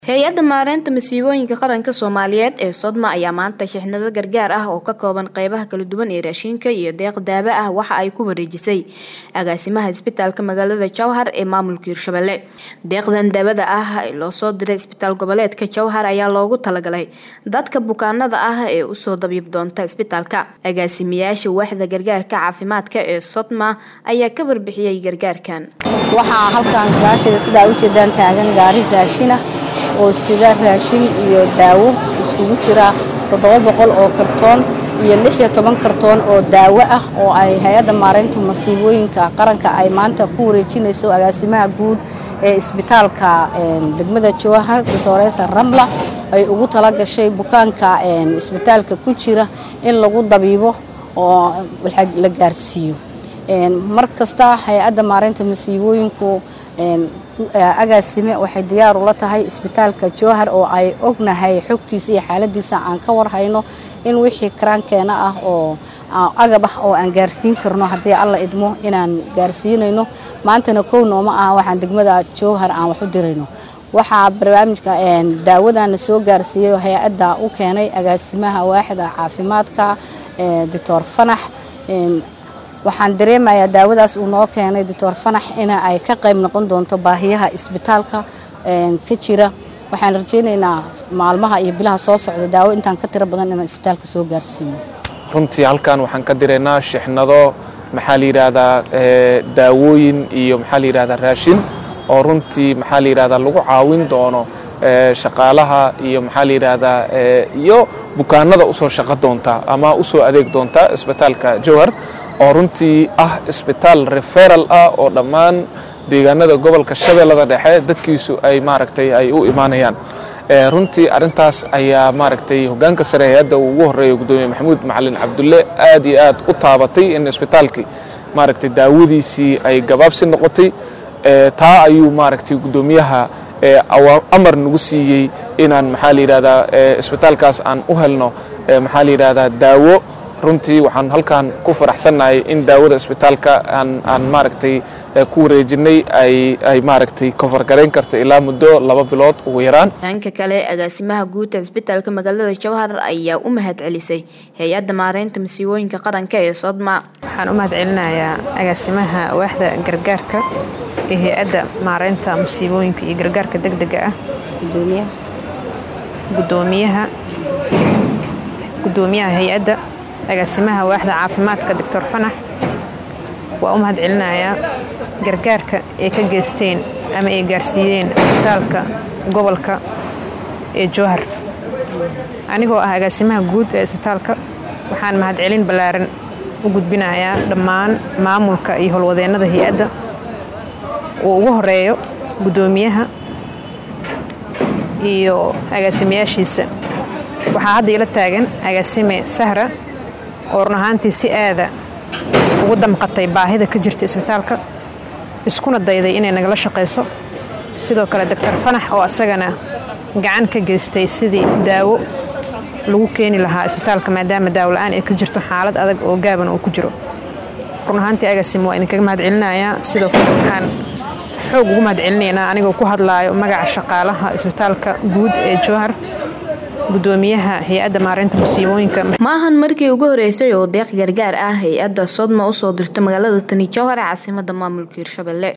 hay-adda maareynta masiibooyinka qaranka soomaaliyeed ee sodma ayaa maanta shixnado gargaar ah oo ka kooban qeybaha kala duwan ee raashinka iyo deeq daawo ah waxa ay ku wareejisay agaasimaha isbitaalka magaalada jowhar ee maamulka hirshabelle deeqdan daawada ah ee loo soo diray isbitaal goboleedka jowhar ayaa loogu talagalay dadka bukaanada ah ee usoo dabiib doonta isbitaalka agaasimayaasha waaxda gargaarka caafimaadka ee sodma ayaa ka warbixiyey gargaarkan waxaa halkan gadaasheeda sidaa ujeedaan taagan gaari raashin ah oo sida raashin iyo daawo iskugu jira toddoba boqol oo kartoon iyo lix iyo toban kartoon oo daawo ah oo ay hay-adda maareynta masiibooyinka qaranka ay maanta ku wareejinayso agaasimaha guud ee isbitaalka degmada jowhar doctoresa ramla ay ugu tala gashay bukaanka isbitaalka ku jira in lagu dabiibo oo la gaarsiiyo mar kasta hay-adda maareynta masiibooyinku agaasime waxay diyaar ula tahay isbitaalka jowhar oo ay ognahay xogtiisa iyo xaaladiisa aan ka warhayno in wixii karaankeena ah oo agab ah oo aan gaarsiin karno haddii alla idmo inaan gaarsiinayno maantana kow nooma ah waxaan degmada jowhar aan wax u dirayno waxaa barnaamijka daawadana soo gaarsiiyey hay-adda u keenay agaasimaha waaxda caafimaadka doctor fanax waxaan dareemayaa daawadaas uu noo keenay doctor fanax in ay ka qayb noqon doonto baahiyaha isbitaalka ka jira waxaan rajaynaynaa maalmaha iyo bilaha soo socda daawo intaan ka tiro badan inaan isbitaalka soo gaarsiiyo runtii halkan waxaan ka diraynaa shixnado maxaa la yidhaahdaa daawooyin iyo maxaa la yidhahdaa raashin oo runtii maxaa la yidhahdaa lagu caawin doono shaqaalaha iyo maxaa la yidhaahdaa iyo bukaanada usoo shaqo doonta ama usoo adeeg doonta isbitaalka jowhar oo runtii ah isbitaal referal ah oo dhammaan deegaanada gobolka shabeellada dhexe dadkiisu ay maaragtay ay u imaanayaan runtii arrintaas ayaa maaragtay hoggaanka sare hay-adda uu ugu horreeya gudoomiye maxamuud macalin cabdulle aad iyo aad u taabatay in isbitaalkii maaragtay daawadiisii ay gabaabsi noqotay taa ayuu maaragtay guddoomiyaha amar nagu siiyey inaan maxaa la yidhahdaa isbitaalkaas aan u helno maxaa la yidhahdaa daawo runtii waxaan halkan ku faraxsannahay in daawada isbitaalka aan maaragtay ku wareejinay ay maaragtay kofargarayn karto ilaa muddo laba bilood ugu yaraan dhanka kale agaasimaha guud ee isbitaalka magaalada jowhar ayaa u mahad celisay hay-adda maareynta masiibooyinka qaranka ee sodma waxaan u mahad celinayaa agaasimaha waaxda gargaarka ee hay-adda maareynta musiibooyinka iyo gargaarka degdega ah gudoomiyaha gudoomiyaha hay-adda agaasimaha waaxda caafimaadka doctor fanax waa u mahad celinayaa gargaarka ay ka geysteen ama ay gaarsiiyeen isbitaalka gobolka ee jowhar anigoo ah agaasimaha guud ee isbitaalka waxaan mahadcelin ballaaran u gudbinayaa dhammaan maamulka iyo howlwadeennada hay-adda uu ugu horeeyo guddoomiyaha iyo agaasimayaashiisa waxaa hadda ila taagan agaasime sahra oo run ahaantii si aada ugu damqatay baahida ka jirta isbitaalka iskuna dayday inay nagala shaqayso sidoo kale doctor fanax oo asagana gacan ka geystay sidii daawo lagu keeni lahaa isbitaalka maadaama daawo la-aan ay ka jirto xaalad adag oo gaaban uu ku jiro run ahaantii agasim waa idinkaga mahad celinayaa sidoo kale waxaan xoog ugu mahad celinaynaa anigoo ku hadlaayo magaca shaqaalaha isbitaalka guud ee jowhar gudoomiyaha hay-adda maareynta musiibooyinka ma ahan markii ugu horeysay oo deeq gargaar ah hay-adda sodma usoo dirto magaalada tani jowhar ee caasimada maamulka hirshabelle